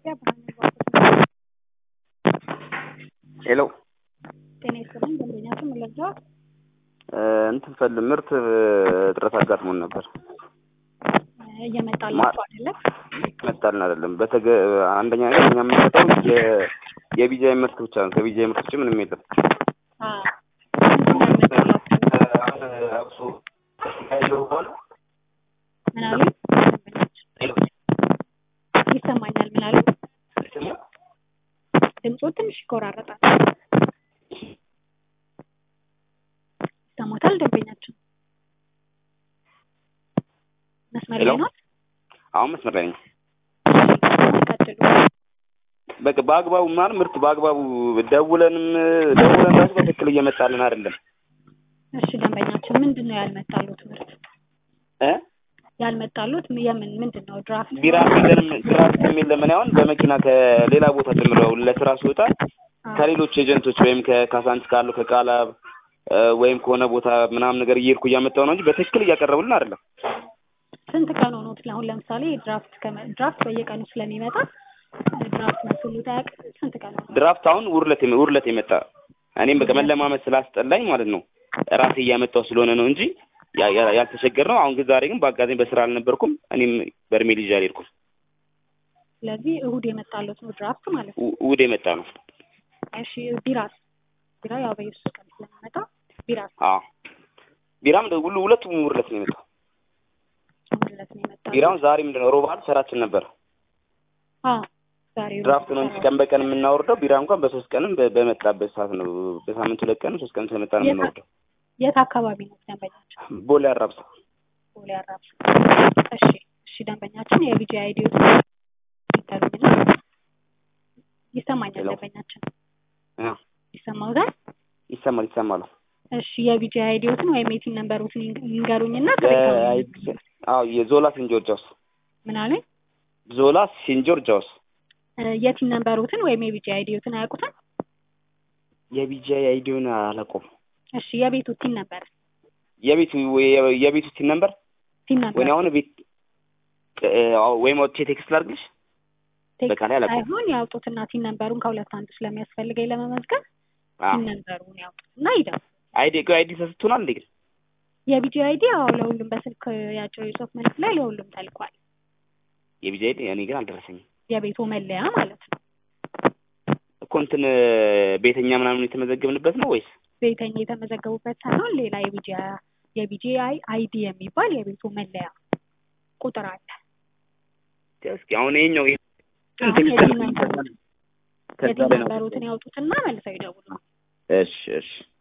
ኢትዮጵያ ብርሃን ሄሎ ጤና ይስጥልኝ። ደንበኛችን ምን ልርዳዎት? እንትን ፈል ምርት እጥረት አጋጥሞን ነበር። እየመጣላችሁ አይደለም? መጣልን አይደለም። በተገ አንደኛ ነገር እኛ የምንሰጠው የ- የቢጃይ ምርት ብቻ ነው። ከቢጃይ ምርት ውጭ ምንም የለም። አዎ። ምንድን ነው ያልመጣላችሁ? አሁን አብሶ ያለው በኋላ ምን አሉ? ይሰማኛል። ምን አሉ? ድምፁ ትንሽ ይቆራረጣል። ይሰማታል? ደንበኛችን መስመር ላይ ሄሎ? ነው? አሁን መስመር ላይ ነኝ። ቀጥሉ። በቃ በአግባቡ ማለት ምርት በአግባቡ ደውለንም ደውለን ራሱ በትክክል እየመጣልን አይደለም እሺ ደንበኛችን ምንድን ነው ያልመጣሉት ምርት? እ ያልመጣሉት የምን ምንድን ነው? ድራፍት ቢራ የለንም ድራፍት የለም። እኔ አሁን በመኪና ከሌላ ቦታ ጀምረው ለስራ ስወጣ ከሌሎች ኤጀንቶች ወይም ከካሳንች ካሉ ከቃላብ እ ወይም ከሆነ ቦታ ምናምን ነገር እየሄድኩ እያመጣሁ ነው እንጂ በትክክል እያቀረቡልን አይደለም። ስንት ቀን ሆኖት? አሁን ለምሳሌ ድራፍት ከመ- ድራፍት በየቀኑ ስለሚመጣ ድራፍት መስሉት አያውቅ ስንት ቀን ሆኖ? ድራፍት አሁን ውርለት ውርለት የመጣ እኔም በቃ መለማመድ ስላስጠላኝ ማለት ነው ራሴ እያመጣሁ ስለሆነ ነው እንጂ ያ- ያ- ያልተቸገር ነው። አሁን ግን ዛሬ ግን በአጋጣሚ በስራ አልነበርኩም። እኔም በርሜል ይዤ አልሄድኩም። ስለዚህ እሁድ የመጣሉት ነው ድራፍት ማለት ነው። ው- ውድ የመጣ ነው። እሺ ቢራስ? ቢራ ያው በየሶስት ቀን ስለሚመጣ ቢራስ አዎ ቢራም ሁሉ ሁለቱም ውርለት ነው የመጣው። ማለት ነው የመጣ ቢራውን ዛሬ ምንድን ነው ሮብ ዓርብ ስራችን ነበር። አዎ ዛሬ ድራፍት ነው እንጂ ቀን በቀን የምናወርደው ቢራ እንኳን በሶስት ቀንም በ- በመጣበት ሰዓት ነው። በሳምንት ሁለት ቀንም ሶስት ቀንም ስለመጣ ነው የት- የምናወርደው። የት አካባቢ ነው ደንበኛችን? ቦሌ አራብሳ ቦሌ አራብሳ። እሺ እሺ ደንበኛችን የቢጂ አይዲ ይታሉኝና ይሰማኛል ሄሎ። ደንበኛችን እ ይሰማውታል? ይሰማል ይሰማል። እሺ የቢጂ አይዲዎትን ወይም የቲን ነምበሮትን ይንገ- ይንገሩኝና የ- ቅሬታውን አዎ የዞላ ሴንት ጆርጅ ሃውስ ምን አሉኝ? ዞላ ሴንት ጆርጅ ሃውስ እ የቲን ነምበሮትን ወይም የቢጂ አይዲዎትን አያውቁትም? የቢጂአይ አይዲውን አላውቀውም። እሺ የቤቱ ቲን ነበር የቤቱ የቤቱ ሲን ነበር ቲን ወይ ነበር አሁን ቤት እ፣ አዎ፣ ወይም አውጥቼ ቴክስት ላድርግልሽ። በቃ ላይ አላውቀውም። ሳይሆን ያውጡትና ቲን ነምበሩን ከሁለት አንዱ ስለሚያስፈልገኝ ለመመዝገብ አዎ ቲን ነምበሩን ያውጡትና ይደው አይዲ ቆይ አይዲ ተሰጥቶናል እንዴ? ግን የቢጂ አይዲ አዎ ለሁሉም በስልክ ያጭር የጽሁፍ መልዕክት ላይ ለሁሉም ተልኳል። የቢጂአይ አይዲ እኔ ግን አልደረሰኝም የቤቱ መለያ ማለት ነው። እኮ እንትን ቤተኛ ምናምን የተመዘገብንበት ነው ወይስ ቤተኛ የተመዘገቡበት ሳይሆን ሌላ የቢጂ የቢጂ አይዲ የሚባል የቤቱ መለያ ቁጥር አለ። እስኪ አሁን ይሄኛው አሁን ቴክስት የቲን ነምበሩን ከዛ የቲን ላይ ነው። ነምበሩትን ያውጡትና መልሰው ይደውሉ። እሺ እሺ